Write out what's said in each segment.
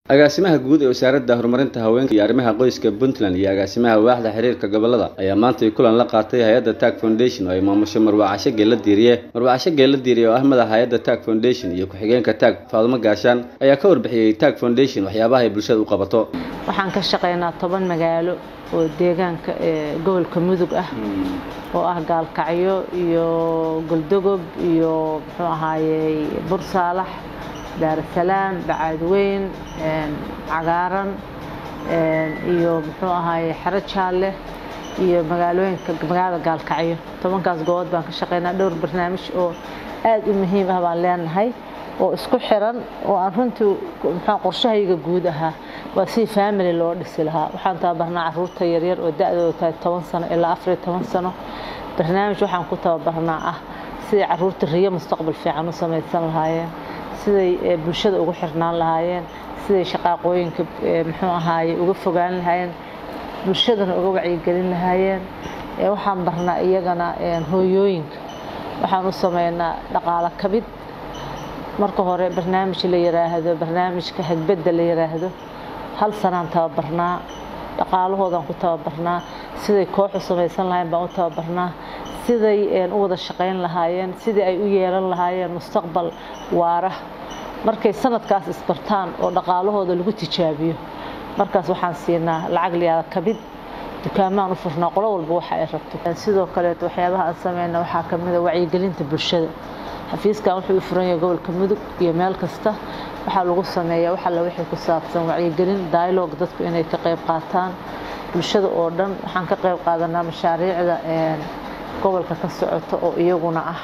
agaasimaha guud ee wasaaradda horumarinta haweenka iyo arrimaha qoyska puntland iyo agaasimaha waaxda xiriirka gobolada ayaa maantay kulan la qaatay hay-adda tag foundation oo ay maamusho marwacasho geella diiriye marwacasho geella diiriye oo ah madaxa hay-adda tag foundation iyo ku-xigeenka tag faadumo gaashaan ayaa ka warbixiyey tag foundation waxyaabaha ay bulshada u qabato waxaan ka shaqaynaa toban magaalo oo deegaanka ee gobolka mudug ah oo ah gaalkacyo iyo goldogob iyo muxuu ahaayey bursaalax daarasalaam bacaadweyn cagaaran iyo muxuu ahaaye xero jaalle iyo magaalooyinka magaalada gaalkacyo tobankaas goobood baan ka shaqaynaa dhowr barnaamij oo aad u muhiim ah baan leenahay oo isku xiran oo aan runtii muxuu qorshahayga guud ahaa waa sidii family loo dhisi lahaa waxaan tababarnaa caruurta yaryar oo da-dooda tahay toban sano ilaa afar iyo toban sano barnaamij waxaan ku tababarnaa ah sidai caruurta riyo mustaqbal fiican u samaysan lahaayeen siday bulshada ugu xirnaan lahaayeen siday shaqaaqooyinka muxuu ahaaye uga fogaan lahaayeen bulshadana uga wacyigelin lahaayeen waxaan barnaa iyagana hooyooyinka waxaan u sameynaa dhaqaalo kabid marka hore barnaamij la yiraahdo barnaamijka hagbadda la yiraahdo hal sanaan tababarnaa dhaqaalahoodaan ku tababarnaa siday kooxu samaysan lahayen baan u tababarnaa siday u wada shaqayn lahaayeen sidii ay u yeelan lahaayeen mustaqbal waara markay sanadkaas isbartaan oo dhaqaalahooda lagu tijaabiyo markaas waxaan siinaa lacag liyaada kabid dukaamaan u furnaa qolo walba waxa ay rabto sidoo kaleeto waxyaabaha aan sameyna waxaa ka mid a wacyigelinta bulshada xafiiskan wuxuu u furan yahay gobolka mudug iyo meel kasta waxaa lagu sameeyaa wax alla wixii ku saabsan wacyigelin dialogue dadku inay ka qayb qaataan bulshada oo dhan waxaan ka qayb qaadanaa mashaariicda gobolka ka socota oo iyaguna ah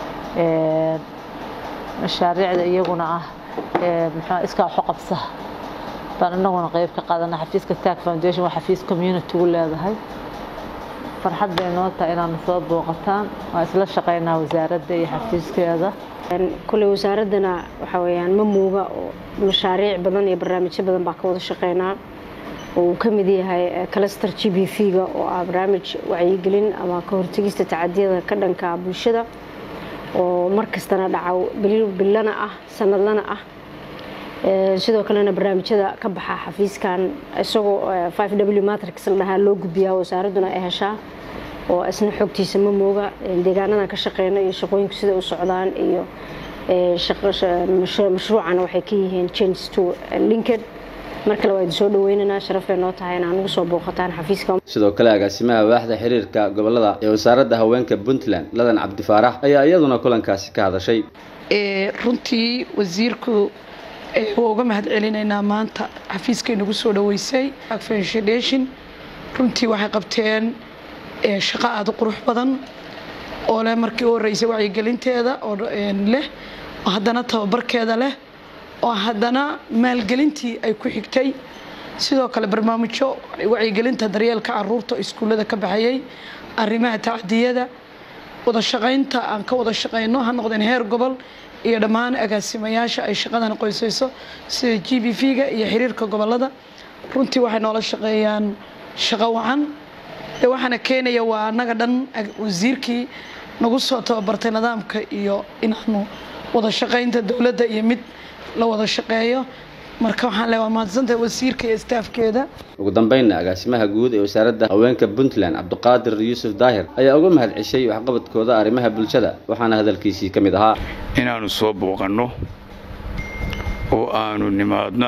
mashaariicda iyaguna ah muxuu iskaa waxu qabsa baan inaguna qayb ka qaadanaa xafiiska tag foundation waa xafiis community-gu leedahay farxad bay noo tahay inaadna soo booqataan waa isla shaqaynaa wasaaradda iyo xafiiskeeda koley wasaaraddana waxaa weyaan ma muuga oo mashaariic badan iyo barnaamijyo badan baa ka wada shaqeynaa oo uu ka mid yahay cluster g b v-ga oo ah barnaamij wacyigelin ama ka hortegista tacadiyada ka dhanka bulshada oo mar kastana dhaca billana ah sanadlana ah sidoo kalena barnaamijyada ka baxa xafiiskan isagoo w matrix la dhahaa loo gudbiyaa wasaaradduna ay heshaa oo isna xogtiisa ma mooga deegaanadan ka shaqeyna iyo shaqooyinku siday u socdaan iyo mashruucana waxay ka yihiin change to linked mar kale waa idin soo dhaweynaynaa sharafay noo tahay inaan ugu soo booqataan xafiiska sidoo kale agaasimaha waaxda xiriirka gobolada ee wasaaradda haweenka puntland ladan cabdifaarax ayaa iyaduna kulankaasi ka hadashay runtii wasiirku waa uga mahad celinaynaa maanta xafiiskay nagu soo dhaweysay foundation runtii waxay qabteen shaqo aada u qurux badan oo leh markii u horreysay wacyigelinteeda oo leh oo haddana tababarkeeda leh oo haddana maalgelintii ay ku xigtay sidoo kale barnaamijyo wacyigelinta daryeelka caruurta iskuullada ka baxayay arrimaha tacdiyada wada shaqaynta aan ka wada shaqayno ha noqdeen heer gobol iyo dhammaan agaasimayaasha ay shaqadan qoysayso sida g b v-ga iyo xiriirka gobolada runtii waxay noola shaqeeyaan shaqo wacan de waxaana keenaya waa annaga dhan wasiirkii nagu soo tababartay nidaamka iyo inaanu wada shaqaynta dowladda iyo mid la wada shaqeeyo marka waxaan le waa mahadsantahay wasiirka iyo staafkeeda ugu dambeynna agaasimaha guud ee wasaaradda haweenka puntland cabdiqaadir yuusuf daahir ayaa uga mahad ceshay waxqabadkooda arrimaha bulshada waxaana hadalkiisii ka mid ahaa inaannu soo booqanno oo aanu nimaadno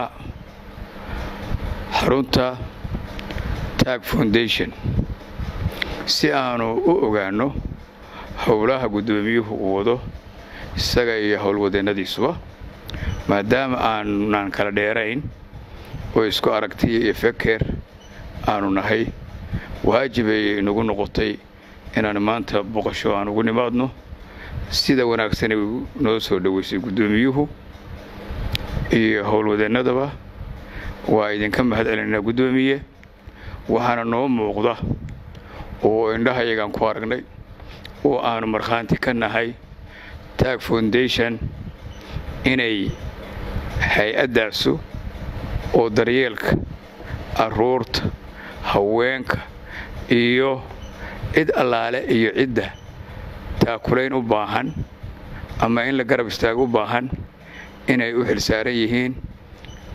xarunta tag foundation si aanu u ogaanno howlaha guddoomiyuhu uu wado isaga iyo howlwadeennadiisuba maadaama aanan kala dheerayn oo isku aragtiya iyo feker aanu nahay waajibay inagu noqotay inaan maanta boqosho aan ugu nimaadno sida wanaagsanay noo soo dhoweysay guddoomiyuhu iyo howlwadeennadaba waa idinka mahad celinaynaa guddoomiye waxaana noo muuqda oo indhahayagaan ku aragnay oo aanu markhaanti ka nahay tag foundation inay hay-addaasu oo daryeelka carruurta haweenka iyo cid allaale iyo cidda taakulayn u baahan ama in la garab istaago u baahan inay u xilsaaran yihiin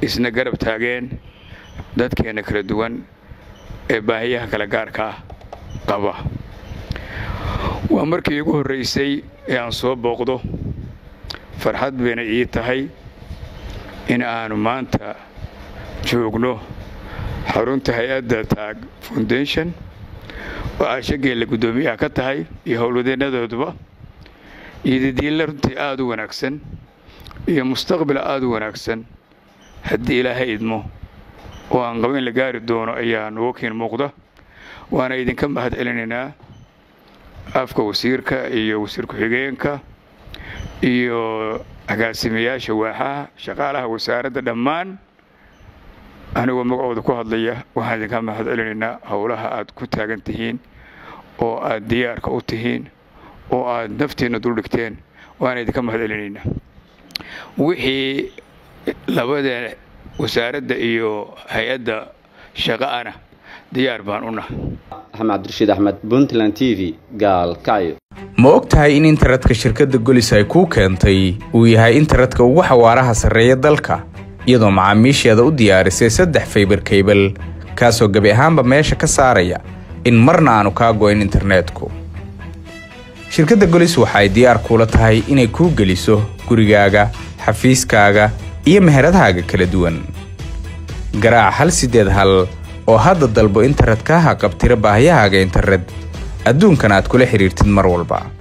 isna garab taageen dadkeenna kala duwan ee baahiyaha kala gaarka ah qaba waa markii igu horraysay ee aan soo booqdo farxad bayna ii tahay in aanu maanta joogno xarunta hay-adda taag foundation oo caashageella guddoomiyaha ka tahay iyo howlwadeennadooduba iyo didiilla runtii aada u wanaagsan iyo mustaqbal aada u wanaagsan haddii ilaahay idmo oo aan qabo in la gaari doono ayaa nugu kiin muuqda waana idinka mahad celinaynaa afka wasiirka iyo wasiir ku-xigeenka iyo agaasimayaasha waaxaha shaqaalaha wasaaradda dhammaan anigoo magacooda ku hadlaya waxaan idinka mahad celinaynaa howlaha aad ku taagan tihiin oo aad diyaarka u tihiin oo aad naftiinna duldhigteen waana idinka mahad celinaynaa wixii labada wasaaradda iyo hay-adda shaqa'ana diyaar baan u nahay axmed cabdirashiid axmed puntland t v gaalkacyo ma og tahay in internetka shirkadda golis ay kuu keentay uu yahay internetka ugu xawaaraha sarreeya dalka iyadoo macaamiisheeda u diyaarisay saddex faybar kaybal kaasoo gebi ahaanba meesha ka saaraya in marna aanu kaa goyn internetku shirkadda golis waxa ay diyaar kuula tahay inay kuu geliso gurigaaga xafiiskaaga iyo meheradahaaga kala duwan garaac hal siddeed hal oo hadda dalbo internetkaaha qabtira baahiyahaaga internet adduunkan aad kula xidhiirtid mar walba